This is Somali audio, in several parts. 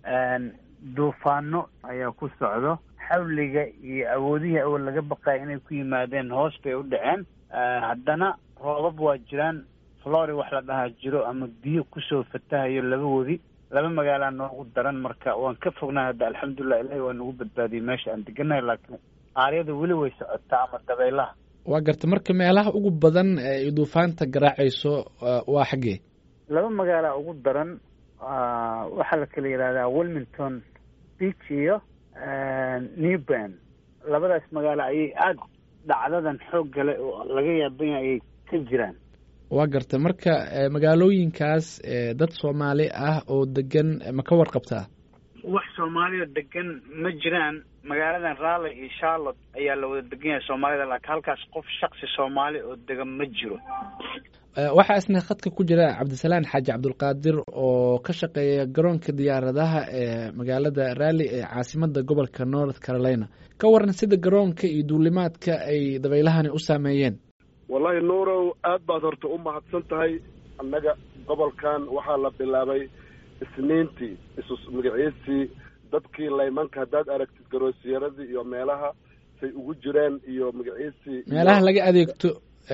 duufaano ayaa ku socdo xawliga iyo awoodihii awal laga baqaya inay ku yimaadeen hoos bay u dhaceen haddana roobab waa jiraan flori wax la dhahaa jiro ama biyo kusoo fatahayo laba wadi laba magaalaa noogu daran marka waan ka fognahay hadda alxamdulilah ilahi waa nagu badbaadiyey meesha aan deganahay laakiin aaryada weli way socotaa ama dabaylaha waa garta marka meelaha ugu badan ee duufaanta garaacayso waa xaggee laba magaalaa ugu daran waxaa la kala yidhahdaa wilmington beach iyo newban labadaas magaalo ayay aada dhacdadan xoog gale oo laga yaaban yahay ayay ka jiraan waa garta marka magaalooyinkaas dad soomaali ah oo degan ma ka warqabtaa wax soomaaliya degan ma jiraan magaaladan raleigh iyo charlotte ayaa la wada degan yahay soomaalida laakiin halkaas qof shaksi soomaali oo degan ma jiro waxaa isna khadka ku jira cabdisalaan xaaji cabdulqaadir oo ka shaqeeya garoonka diyaaradaha ee magaalada raalli ee caasimada gobolka north carolina ka waran sida garoonka iyo duulimaadka ay dabeylahani u saameeyeen wallahi nuurow aad baad horta u mahadsan tahay annaga gobolkan waxaa la bilaabay isniintii isu magaciisii dadkii laymanka haddaad aragtid garoosiyaradii iyo meelaha say ugu jireen iyo magaciisii meelaha laga adeegto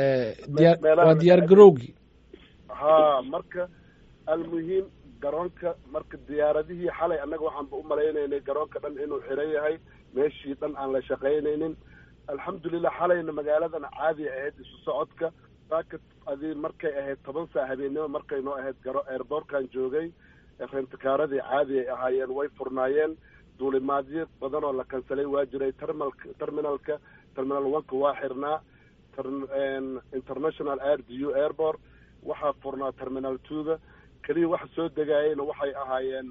waa diyaar garowgii haa marka almuhiim garoonka marka diyaaradihii xalay annaga waxaanba u malaynaynay garoonka dhan inuu xiran yahay meeshii dhan aan la shaqaynaynin alxamdulilah xalayna magaaladan caadi ahayd isu socodka saaka adii markay ahayd toban saa habeennimo markay noo ahayd garo airboortkan joogay rentikaaradii caadi ay ahaayeen way furnaayeen duulimaadyo badan oo la kansalay waa jiray terminalka terminalka terminal oneka waa xirnaa international air d u airport waxaa furnaa terminal twoga keliya waxa soo degaayeyna waxay ahaayeen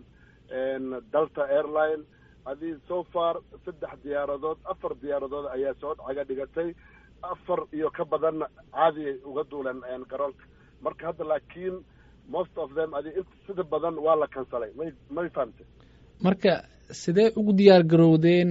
delta airline adii so far saddex diyaaradood afar diyaaradood ayaa soo caga dhigatay afar iyo ka badanna caadi ay uga duuleen garoonka marka hadda laakiin most of them adi int sida badan waa la kansalay may may fahamte marka sidee ugu diyaar garowdeen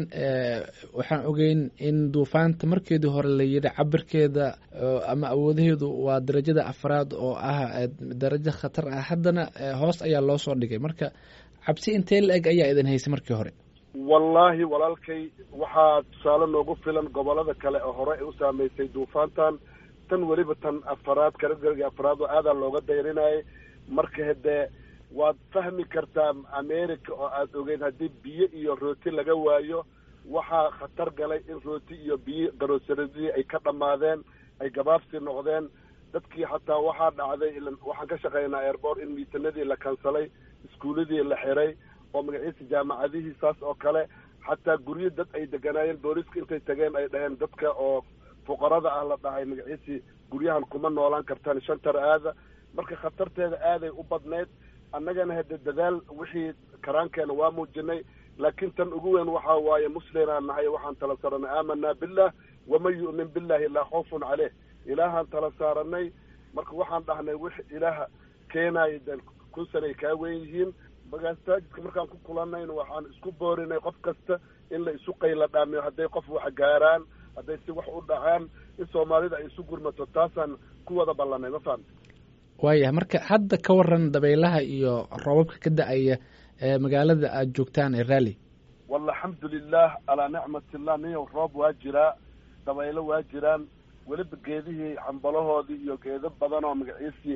waxaan ogeyn in duufaanta markeedii hore la yidhi cabirkeeda ama awoodaheedu waa darajada afraad oo ah darajo khatar ah haddana hoos ayaa loo soo dhigay marka cabsi intee la eg ayaa idin haysay markii hore wallaahi walaalkay waxaa tusaale noogu filan gobolada kale oo hore ay u saameysay duufaantan tan weliba tan afaraad kalagarga afraad oo aadaa looga dayrinayay marka hadee waad fahmi kartaa america oo aada ogeyn haddii biyo iyo rooti laga waayo waxaa khatar galay in rooti iyo biyo garoosaradii ay ka dhammaadeen ay gabaabsi noqdeen dadkii xataa waxaa dhacday waxaan ka shaqeynaa airport in miisanadii la kansalay iskuuladii la xiray oo magaciisa jaamacadihii saas oo kale xataa guryo dad ay deganaayeen booliiska intay tageen ay dhaheen dadka oo fuqarada ah la dhahay magaciisii guryahan kuma noolaan kartaan shantar aada marka khatarteeda aaday u badnayd annagana hade dadaal wixii karaankeena waa muujinay laakiin tan ugu weyn waxaa waaye muslimaan nahay waxaan tala saaranay aamanaa billah waman yu'min billahi laa khawfun caleyh ilaahaan tala saaranay marka waxaan dhahnay wix ilaaha keenaaya de kun sanay kaa weyn yihiin magastaajidka markaan ku kulanayna waxaan isku boorinay qof kasta in la isu qayla dhaamiyo hadday qof wax gaaraan hadday si wax u dhacaan in soomaalida ay isu gurmato taasaan ku wada ballanay ma fahamta waayahay marka hadda ka waran dabaylaha iyo roobabka ka da-aya ee magaalada aada joogtaan ee raalli walla alxamdulilah alaa nicmatillah niyow roob waa jiraa dabaylo waa jiraan weliba geedihii xambalahoodii iyo geedo badan oo magaciisii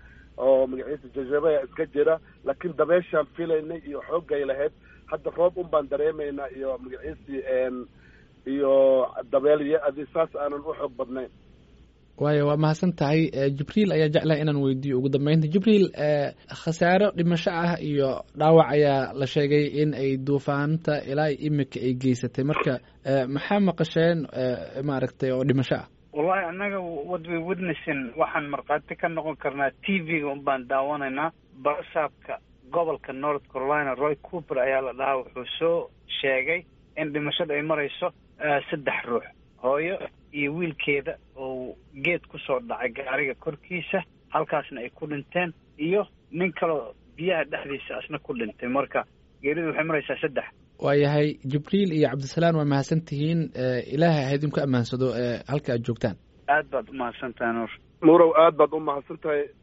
oo magaciisa jajabaya iska jira laakiin dabeeshaan filaynay iyo xooggay lahayd hadda roob un baan dareemaynaa iyo magaciisii iyo dabeelyo adi saas aanan u xoog badnayn waayo waa mahadsan tahay jibriil ayaa jeclaha inaan weydiiyo ugu dambeynta jibriil khasaaro dhimasho ah iyo dhaawac ayaa la sheegay in ay duufaanta ilaa imika ay geysatay marka maxaa maqasheen maaragtay oo dhimasho ah wallahi annaga what we witnessing waxaan markhaati ka noqon karnaa t v-ga un baan daawanaynaa barasaabka gobolka north carolina roy cooper ayaa la dhahaa wuxuu soo sheegay in dhimashada ay marayso saddex ruux hooyo iyo wiilkeeda oo geed kusoo dhacay gaariga korkiisa halkaasna ay ku dhinteen iyo nin kaloo biyaha dhexdiisa asna ku dhintay marka geeridu waxay maraysaa saddex waayahay jibriil iyo cabdisalaan waa mahadsan tihiin ilaahay ha idinku ammaansado halka aad joogtaan aad baad umahadsan tahay nuur nuurow aad baad u mahadsan tahay